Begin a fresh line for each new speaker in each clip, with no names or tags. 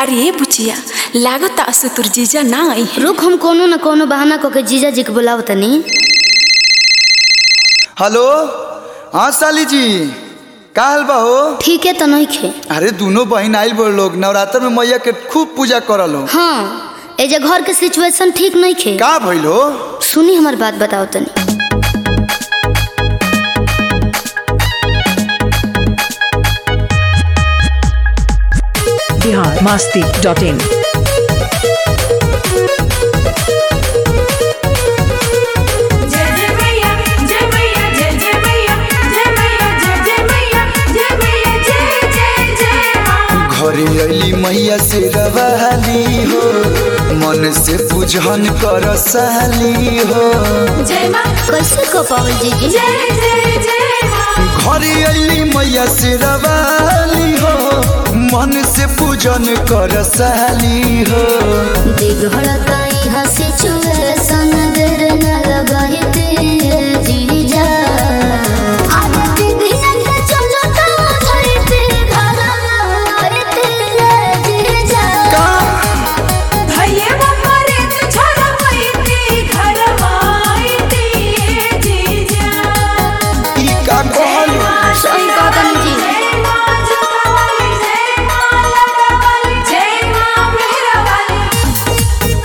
अरे ए बुचिया लागत असु तुर जीजा ना आई है
रुक हम कोनो न कोनो बहाना कऽ के जीजा जी के बुलाव तनी
हेलो हाँ साली जी का हाल बा हो
ठीक है तो नहीं खे
अरे दोनों बहन आइल बोल लोग नवरात्र में मैया के खूब पूजा करल हो
हाँ ए जे घर के सिचुएशन ठीक नहीं खे
का भइल हो
सुनी हमार बात बताओ तनी
बिहार मास्ती डॉट इन
जय जय मैया जय मैया जय जय मैया जय मैया जय जय मैया जय मैया जय जय जय माँ
घरे अली मैया से रवाली हो मन से पूजन कर साली हो
जय माँ
कैसे कह पावल जीजी
जय जय जय माँ
घरे अली मैया से रवाली हो मन से पूजन कर साली हो
बिगड़ता यहाँ सिचुएशन देर न लगाई ते जीजा अरे दीदी के चलो तो धरते घर धरते जीजा
का
भैया बाबा रे तू छोरा पैती घर माईती ये जीजा
ई का कहल
सही कहा तनी जी
जय माँ जोता वाली जय माँ लटा वाली जय माँ मेहरा वाली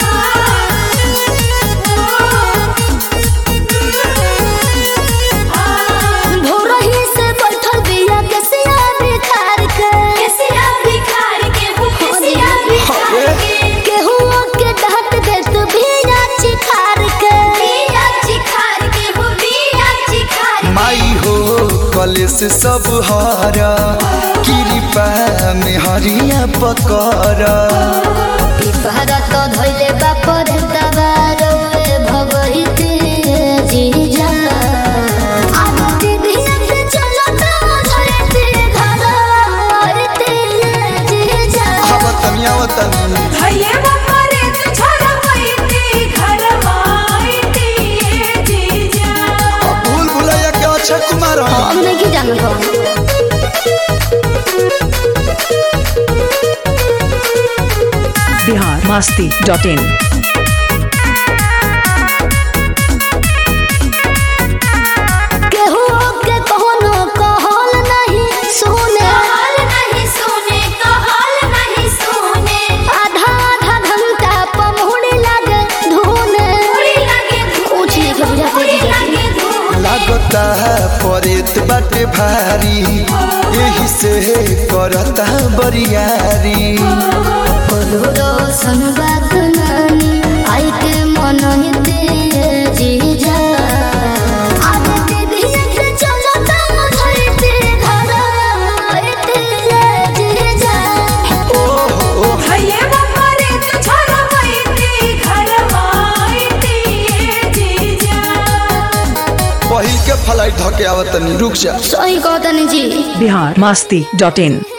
भोरही से बैठल बिया केसिया बिखार के
केसिया बिखार के हो केसिया बिखार के
केहू के डांट दे तू बिया चिखार के
बिया चिखार के हो बिया चिखार के
माई हो कलेस सब हरा कृपा में हरिया पकर
पिपहरा तो धोइले बाप रे तबारो ए भगवती जीजा अब दीदी के चलो तो धरते घर धरते जीजा
आवतनी आवतनी
भैया बाबा रे तू छोरा पैती घर माईती ये जीजा
अब भूल भुलैया के अक्षय कुमार हन।
हम नहीं जानत हम
बिहार मास्ती डॉट इन
केहू के कोनो कहल नहीं सुने
कहल नहीं सुने कहल नहीं सुने
आधा आधा घंटा पमहुड़ी लागे धुने
उड़ी लगे
कुछ नहीं के बुझाते
उड़ी
जीजा
लगे धूप
लागता परेत बाटे भारी यही से करता बरियारी
कोलोरो संबाद नानी आई के मन हिते जीजा आज दीदी के चलो तम धरते घर धरते जीजा
ओहो
भैया बाबा रे तू छोरा पैती घर माईती ये जीजा
पहिल के फ्लाइट धके आवतनी रुक जा
सही कहतनी जी
बिहार मास्ती डॉट इन